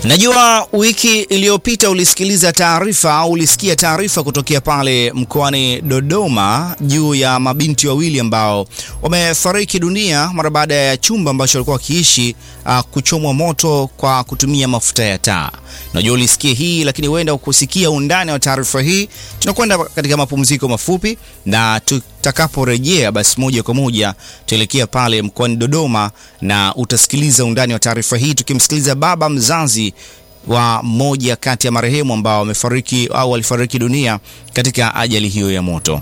Najua wiki iliyopita ulisikiliza taarifa au ulisikia taarifa kutokea pale mkoani Dodoma juu ya mabinti wawili ambao wamefariki dunia mara baada ya chumba ambacho walikuwa wakiishi uh, kuchomwa moto kwa kutumia mafuta ya taa. Najua ulisikia hii, lakini huenda ukusikia undani wa taarifa hii. Tunakwenda katika mapumziko mafupi, na tutakaporejea basi moja kwa moja tuelekea pale mkoani Dodoma na utasikiliza undani wa taarifa hii, tukimsikiliza baba mzazi wa moja kati ya marehemu ambao wamefariki au walifariki dunia katika ajali hiyo ya moto.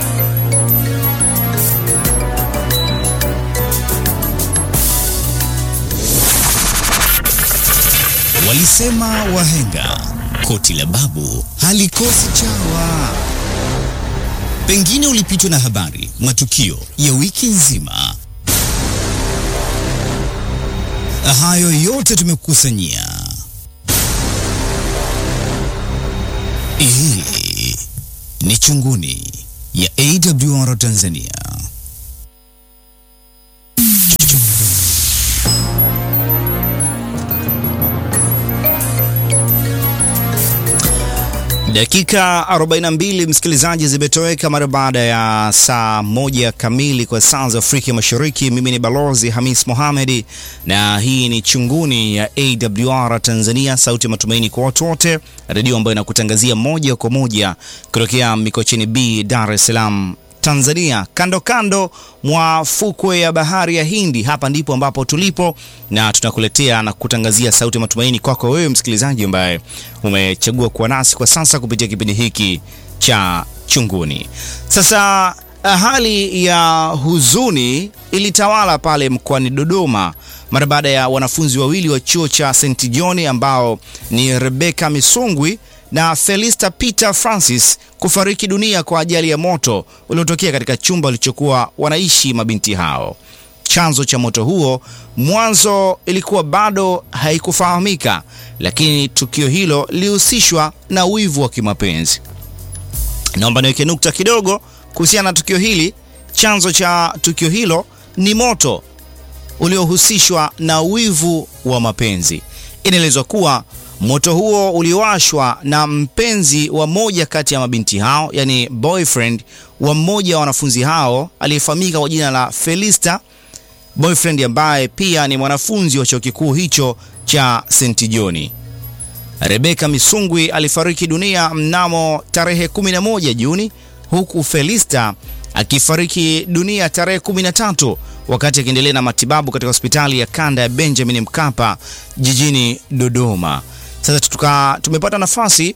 Walisema wahenga koti la babu halikosi chawa. Pengine ulipitwa na habari, matukio ya wiki nzima. Hayo yote tumekukusanyia. Hii ni Chunguni ya AWR Tanzania. Dakika 42 msikilizaji, zimetoweka mara baada ya saa moja kamili kwa saa za Afrika Mashariki. Mimi ni Balozi Hamis Mohamedi na hii ni Chunguni ya AWR Tanzania, sauti ya matumaini kwa watu wote, redio ambayo inakutangazia moja kwa moja kutokea Mikocheni B, Dar es Salaam Tanzania, kando kando mwa fukwe ya bahari ya Hindi. Hapa ndipo ambapo tulipo na tunakuletea na kutangazia sauti ya matumaini kwako wewe msikilizaji ambaye umechagua kuwa nasi kwa sasa kupitia kipindi hiki cha Chunguni. Sasa hali ya huzuni ilitawala pale mkoani Dodoma mara baada ya wanafunzi wawili wa chuo cha St John ambao ni Rebecca Misungwi na Felista Peter Francis kufariki dunia kwa ajali ya moto uliotokea katika chumba walichokuwa wanaishi mabinti hao. Chanzo cha moto huo mwanzo ilikuwa bado haikufahamika, lakini tukio hilo lilihusishwa na wivu wa kimapenzi. Naomba niweke nukta kidogo kuhusiana na tukio hili. Chanzo cha tukio hilo ni moto uliohusishwa na wivu wa mapenzi. Inaelezwa kuwa moto huo uliwashwa na mpenzi wa moja kati ya mabinti hao, yani boyfriend wa mmoja wa wanafunzi hao aliyefahamika kwa jina la Felista, boyfriend ambaye pia ni mwanafunzi wa chuo kikuu hicho cha St John. Rebecca Misungwi alifariki dunia mnamo tarehe 11 Juni, huku Felista akifariki dunia tarehe 13 wakati akiendelea na matibabu katika hospitali ya kanda ya Benjamin Mkapa jijini Dodoma. Sasa tuka, tumepata nafasi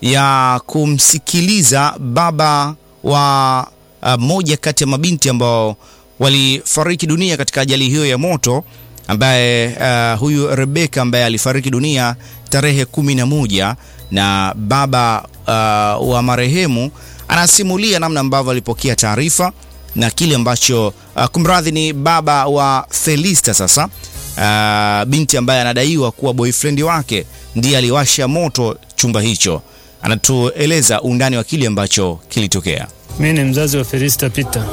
ya kumsikiliza baba wa uh, moja kati ya mabinti ambao walifariki dunia katika ajali hiyo ya moto ambaye uh, huyu Rebecca ambaye alifariki dunia tarehe kumi na moja na baba uh, wa marehemu anasimulia namna ambavyo alipokea taarifa na kile ambacho uh, kumradhi, ni baba wa Felista sasa uh, binti ambaye anadaiwa kuwa boyfriend wake ndiye aliwasha moto chumba hicho. Anatueleza undani wa kile ambacho kilitokea. Mi ni mzazi wa Felista Peter.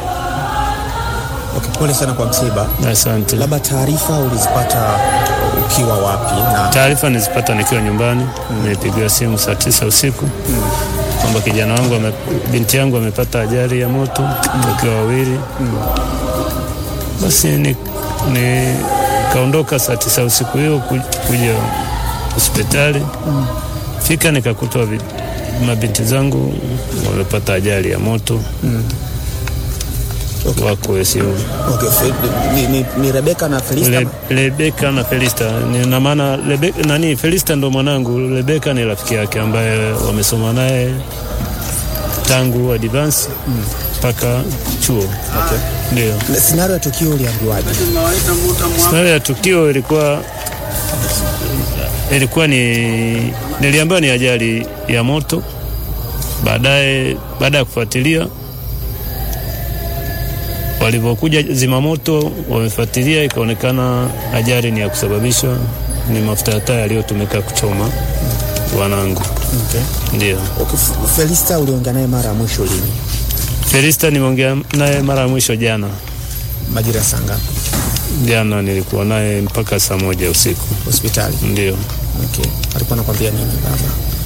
Okay, pole sana kwa msiba. Asante. Labda taarifa ulizipata ukiwa wapi? Na Taarifa nizipata nikiwa nyumbani, nimepigiwa simu saa tisa usiku kwamba kijana wangu ame, binti yangu amepata ajali ya moto wakiwa wawili. Basi ni, ni kaondoka saa tisa usiku hiyo ku- kuja hospitali fika nikakuta vi- mabinti zangu wamepata ajali ya moto Okay. wako ICU. okay, fe- ni, ni, ni Rebeka na Felista. Le, Rebeka na Felista ni na maana Rebe, nani Felista ndo mwanangu, Rebeka ni rafiki yake ambaye wamesoma naye tangu advance mpaka chuo. Okay. Ndio Na Scenario ya tukio uliambiwaje? scenario ya tukio ilikuwa ilikuwa ni niliambiwa ni ajali ya moto. Baadaye baada ya kufuatilia walivyokuja zimamoto wamefuatilia, ikaonekana ajali ni ya kusababishwa ni mafuta ya taa yaliyotumika kuchoma wanangu. Okay. Ndio Okay, F- Felista uliongea naye mara ya mwisho lini? Felista nimeongea naye mara ya mwisho jana Majira saa ngapi? Jana nilikuwa naye mpaka saa moja usiku. hospitali? Ndio Okay. Alikuwa anakwambia nini baba?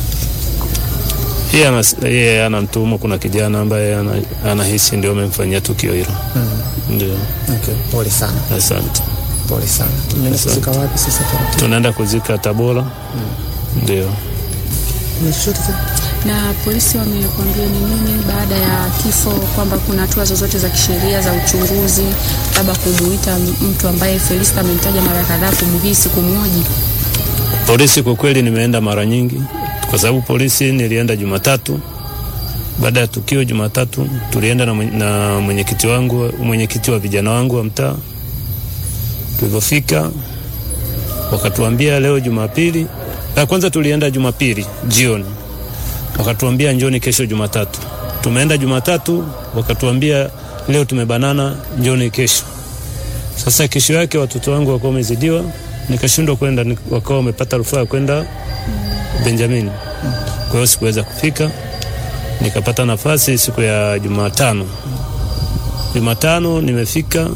yeye anas- yeye anamtuhumu kuna kijana ambaye ana- anahisi ndio amemfanyia tukio hilo. Ndio, Okay. Pole sana, asante. pole sana. Mnaenda Asante. kuzika wapi sasa taratibu? Tunaenda kuzika Tabora. Ndio. Kuna chochote tena? Na polisi wamekuambia ni nini baada ya kifo, kwamba kuna hatua zozote za kisheria za uchunguzi, labda kumuita mtu ambaye Felista amemtaja mara kadhaa, kumuhisi, kumhoji? Polisi kwa kweli nimeenda mara nyingi, kwa sababu polisi nilienda Jumatatu baada ya tukio. Jumatatu tulienda na, mwenye- na mwenyekiti wangu, mwenyekiti wa vijana wangu wa mtaa. Tulivyofika wakatuambia leo Jumapili, la kwanza tulienda Jumapili jioni, wakatuambia njoni kesho Jumatatu. Tumeenda Jumatatu, wakatuambia leo tumebanana, njoni kesho. Sasa kesho yake watoto wangu wakawa wamezidiwa, nikashindwa kwenda, nik- wakawa wamepata rufaa ya kwenda Benjamin. Kwa hiyo sikuweza kufika, nikapata nafasi siku ya Jumatano. Jumatano nimefika,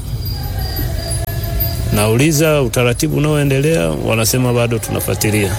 nauliza utaratibu unaoendelea, wanasema bado tunafuatilia.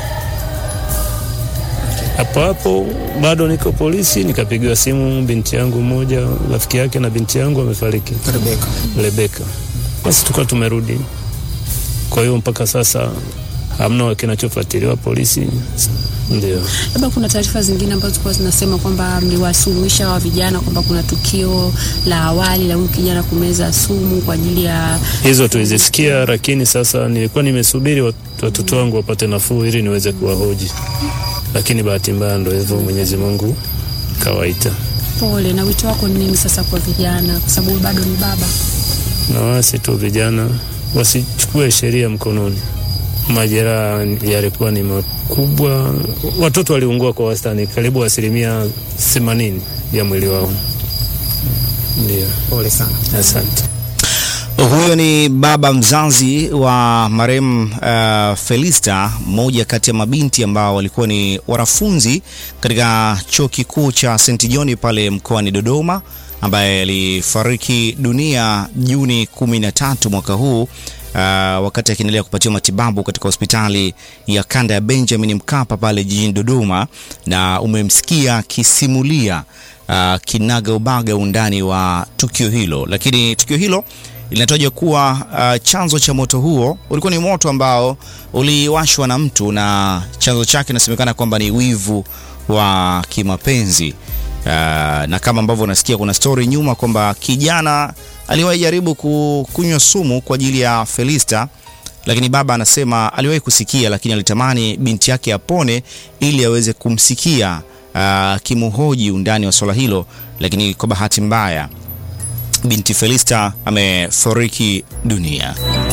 Hapo hapo bado niko polisi, nikapigiwa simu, binti yangu mmoja, rafiki yake na binti yangu amefariki. Rebeka. Rebeka. Basi tukawa tumerudi. Kwa hiyo mpaka sasa hamna kinachofuatiliwa polisi. Ndio Labda kuna taarifa zingine ambazo zilikuwa zinasema kwamba mliwasuluhisha wa vijana kwamba kuna tukio la awali la huyu kijana kumeza sumu kwa ajili ya hizo tulizisikia, lakini sasa nilikuwa nimesubiri wat- watoto wangu wapate nafuu ili niweze kuwahoji, lakini bahati mbaya ndo hivyo, Mwenyezi Mungu kawaita. pole. Na wito wako ni nini sasa kwa vijana, kwa sababu bado ni baba? Na wasi tu vijana wasichukue sheria mkononi. Majeraha yalikuwa ni makubwa, watoto waliungua kwa wastani karibu asilimia themanini ya mwili wao. Ndio, Pole sana. asante. Huyo ni baba mzazi wa marehemu uh, Felista, mmoja kati ya mabinti ambao walikuwa ni wanafunzi katika chuo kikuu cha St John pale mkoani Dodoma, ambaye alifariki dunia Juni 13 mwaka huu uh, wakati akiendelea kupatiwa matibabu katika hospitali ya kanda ya Benjamin Mkapa pale jijini Dodoma, na umemsikia akisimulia uh, kinaga ubaga undani wa tukio hilo, lakini tukio hilo linatajwa kuwa uh, chanzo cha moto huo ulikuwa ni moto ambao uliwashwa na mtu na chanzo chake inasemekana kwamba ni wivu wa kimapenzi. Uh, na kama ambavyo unasikia kuna stori nyuma kwamba kijana aliwahi jaribu ku- kunywa sumu kwa ajili ya Felista, lakini baba anasema aliwahi kusikia, lakini alitamani binti yake apone ili aweze kumsikia uh, kimuhoji undani wa swala hilo, lakini kwa bahati mbaya binti Felista amefariki dunia.